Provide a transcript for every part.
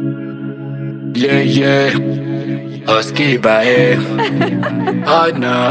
Yeah, yeah. Husky by Oh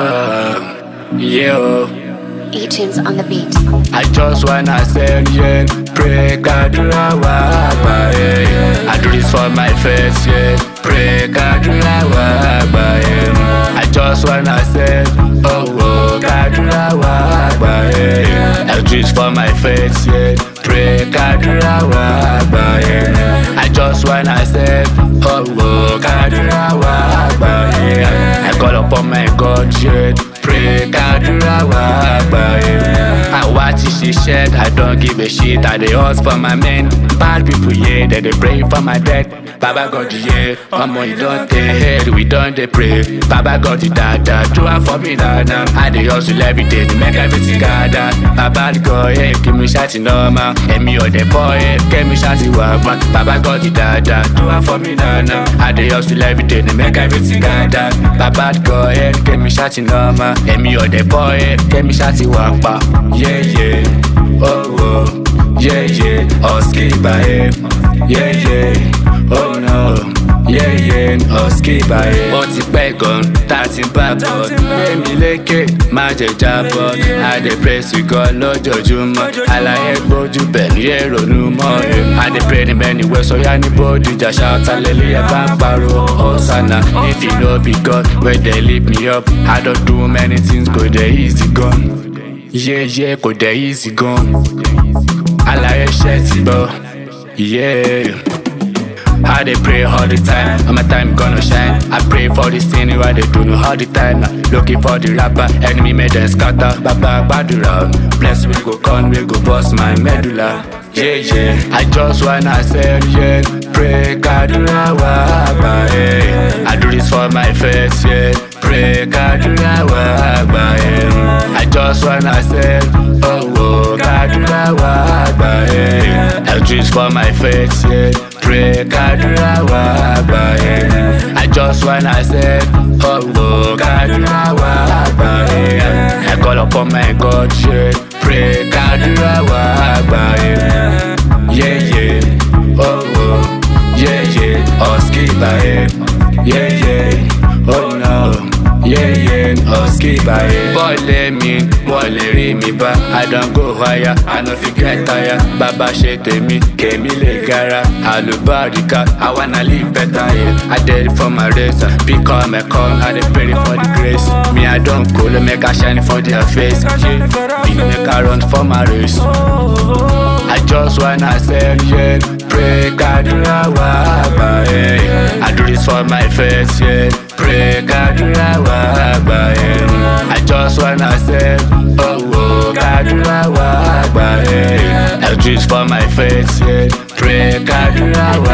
no. Yeah. E-tunes on the beat. I just wanna send yeah. Pray Kadura Wagba, yeah. I do this for my face, yeah. Pray Kadura Wagba, yeah. I just wanna send Oh, oh Kadura Wagba, yeah. I do this for my face, yeah. Pray Kadura Wagba, yeah. I just wanna send Oh, oh Kadura Wagba, yeah. I call upon my God, yeah. Pray Kadura Wagba, yeah. Àwa ti ṣiṣẹ́, I don't give a shit, I dey hustle for my men. Bad people, yeah, they dey pray for my death. Baba God, yeah, ọmọ you don dey head, we don dey pray. Baba God, dada, do am for me dada. I dey hustle every day to make everything gather. Baba God, yeah, kí mi ṣáàtì normal. Èmi ò dẹ̀ fọ́ ẹ, kẹ́mi ṣáàtì wà gbọ́n. Baba God, dada, do am for me dada. I dey hustle every day to make everything gather. Baba God, yeah, kẹ́mi ṣáàtì normal. Èmi ò dẹ̀ fọ́ ẹ, kẹ́mi ṣáàtì wà pa. Yeah, yeah, oh, oh, yeah, yeah, husky by yeah, yeah, oh no. Yeah, yeah, husky by Ó ti pẹ́ gan, tá a ti bá bọ̀. Gbẹ̀mí lékè, má jẹ jábọ̀. I dey praise you God lójoojúmọ́. Àlàyé gbójú bẹ̀ ní èrònú mọ́. I dey pray ní many ways, sọ́yà ní bódìjà ṣàtàlẹ́lẹ́ ẹ̀ bá ń pariwo. Hosanna, if you no be God, wey dey lift me up. I don do many things, kò dẹ̀ easy gan. Yeah, yeah, kò dẹ̀ easy gan. Àlàyé ṣẹ́ ti gbọ́. Yeah. I dey pray all the time, and my time gonna shine. I pray for this thing why they do no all the time. Looking for the rapper, enemy made them scatter. Baba Badura, bless we go con, we go bust my medulla. Yeah, yeah. I just wanna say, yeah, pray Kadura Wagba, yeah. I do this for my face, yeah. Pray Kadura Wagba, yeah. I just wanna say, oh, oh, Kadura Wagba, yeah. I do this for my face, yeah. Pray Kadura Wagba, yeah. I just wanna say, oh, oh, Kadura Wagba, yeah. I call upon my God, yeah. Pray Kadura Wagba, yeah. Yeah, yeah, oh, oh, yeah, yeah, Husky by yeah, yeah, oh no. Yeah, yeah, husky by Bọ́ọ̀lù mi, wọ́n lè rí mi bá. I don go higher, I no fit get tire. Bàbá ṣe tèmi, kèmi lè gara. Àlùbáríkà, I wanna live better, yeah. I dey for my race, become a call, I dey pray for the grace. Me, I don go, make I shine for their face. Yeah, me make I run for my race. I just wanna say, yeah, pray Kadura Wagba, yeah. I do this for my face, yeah. Pray Kadura Wagba, yeah. I just wanna say, oh, oh, Kadura Wagba, yeah. I do this for my face, yeah. Pray Kadura Wagba.